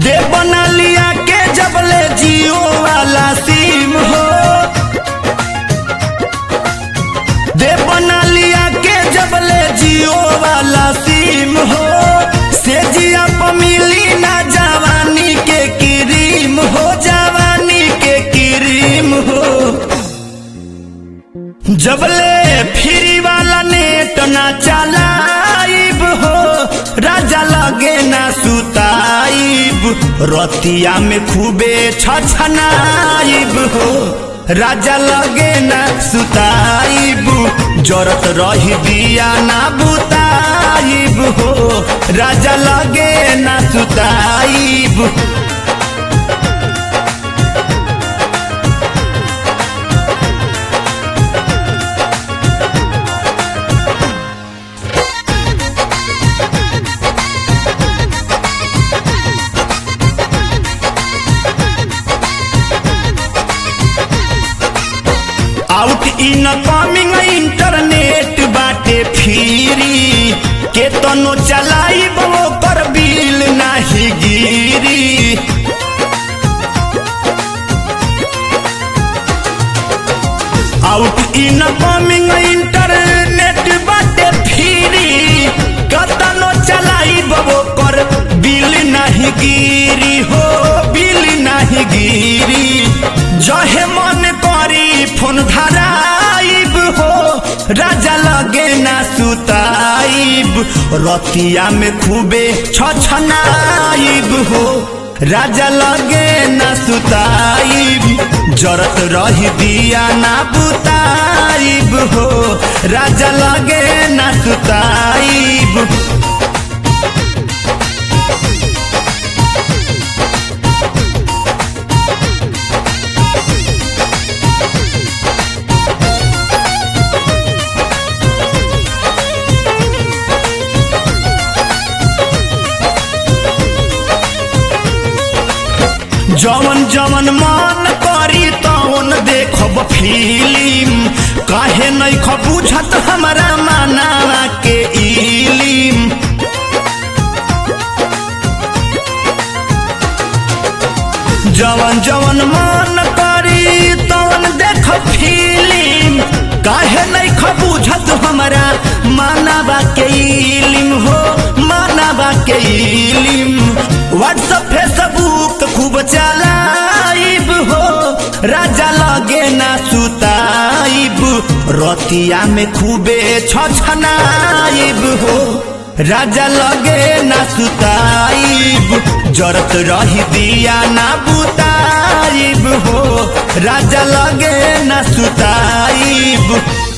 दे बना लिया के जबले जियो वाला सिम हो दे बना लिया के जबले जियो वाला सिम हो से जिया प मिली ना जवानी के क्रीम हो जवानी के क्रीम हो जबले फ्री वाला नेट ना चलाइब हो राजा लगे ना सुताइब रतिया में खूबे छछनाइब हो राजा लगे ना सुताइब जरत रही दिया ना बुताइब हो राजा लगे ना सुताइब आउट इन कमिंग इंटरनेट बाटे फ्री के तनो चलाई कर बिल नाही गिरी आउट इन कमिंग इंटरनेट बाटे फ्री कतनो चलाई कर बिल नाही गिरी हो बिल नाही गिरी जहे मन करी फोन धराइब हो राजा लगे ना सुताइब रतिया में खूबे छछनाइब हो राजा लगे ना सुताइब जरत रही दिया ना बुताइब हो राजा लगे ना सुताइब जवन जवन मन करी तवन देखब फिल्म काहे नहीं ख बुझत हमारा माना के इलिम जवन जवन मन करी तवन देख फिल्म काहे नहीं ख बुझत हमारा मानवा के इलिम हो मानवा के इलिम व्हाट्सअप फेसबुक खूब चलाइब हो राजा लगे ना सुताइब रतिया में खूबे छछनाइब हो राजा लगे ना सुताइब जरत रही दिया ना बुताइब हो राजा लगे ना सुताइब